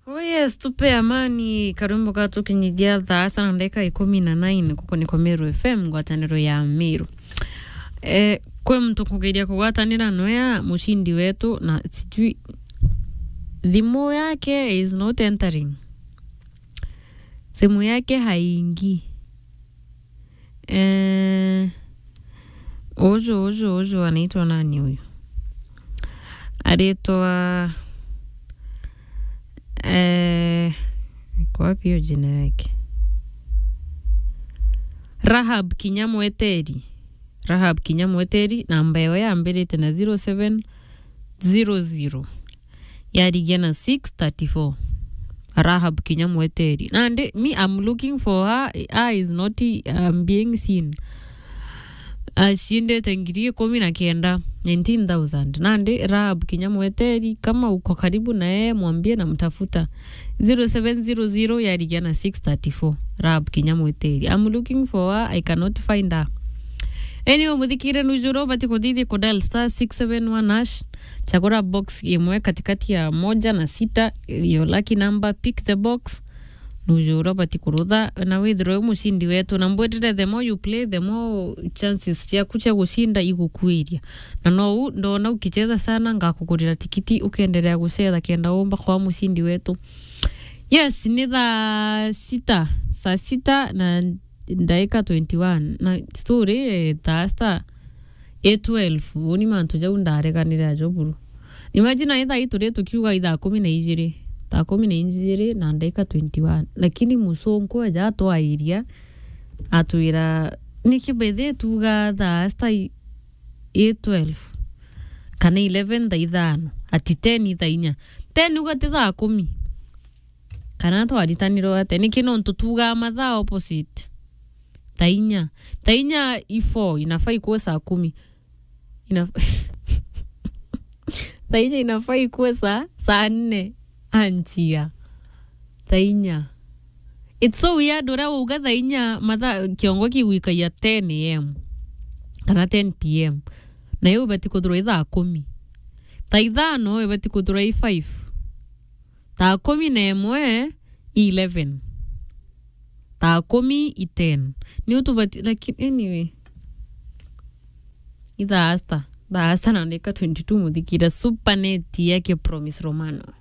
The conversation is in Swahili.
Oh yes, tupe amani karwimbo katukinyithia thaasa na ndeka ikumi na nine kuko niko Meru FM ngwataniro ya Meru eh, kwe mtu kugeria kugwatanira noya mushindi wetu na sijui thimu yake is not entering simu yake haingi eh, uju uju uju anaitwa nani huyu anaitwa eh, iko wapi hiyo jina yake Rahab Kinyamweteri Rahab Kinyamweteri namba yao yambirite na 0700 yarigia na 634 Rahab Kinyamweteri nandi me I'm looking for her her is not um, being seen ashindete ngiri ikumi na kenda 19000 nandi Rahab Kinyamweteri kama uko karibu na yeye mwambie namtafuta 0700 yarigia na 634 Rahab Kinyamweteri I'm looking for her I cannot find her anyway muthikire nujuro bati kuthithia kudal star 671 hash chagura box imwe katikati ya moja na sita yo lucky number pick the box nujuro bati kurutha na withrow mushindi wetu na mbwetire the more you play the more chances ciaku cia gushinda igukwiria na no u ndona ukicheza sana ngakugurira tikiti ukiendelea gucetha kenda umba kwa mushindi wetu yes ni thaa sita saa sita na ndaika 21 na story eh, thaa sta a12 uni mantu jau ndareganire ajo buru imagine ithaa ituri tukiuga ithaa kumi na igiri thaa kumi na igiri na ndaika 21 lakini musonko aja atwairia atwira niki bethe tuga thaa sta a12 kana 11 thaa ithano ati 10 thaa inya 10 uga ti thaa kumi kana twaritanirwo ate niki nontu tugaa mathaa opposite tainya tainya ifo inafaa ikuwe saa kumi Inaf... tainya inafaa ikuwe saa saa nne anjia tainya it's so weird uria uga thainya mathaa kiongo kiwikaia 10 am kana 10 pm na yo ibati kuthurwa ithaa kumi ta ithano ibati kuthurwa i 5 thaa kumi na emwe i 11 thaa kumi i 10 ni utubati lakini anyway ithaa asta thaa asta nandika 22 muthikira supanet yake promise romano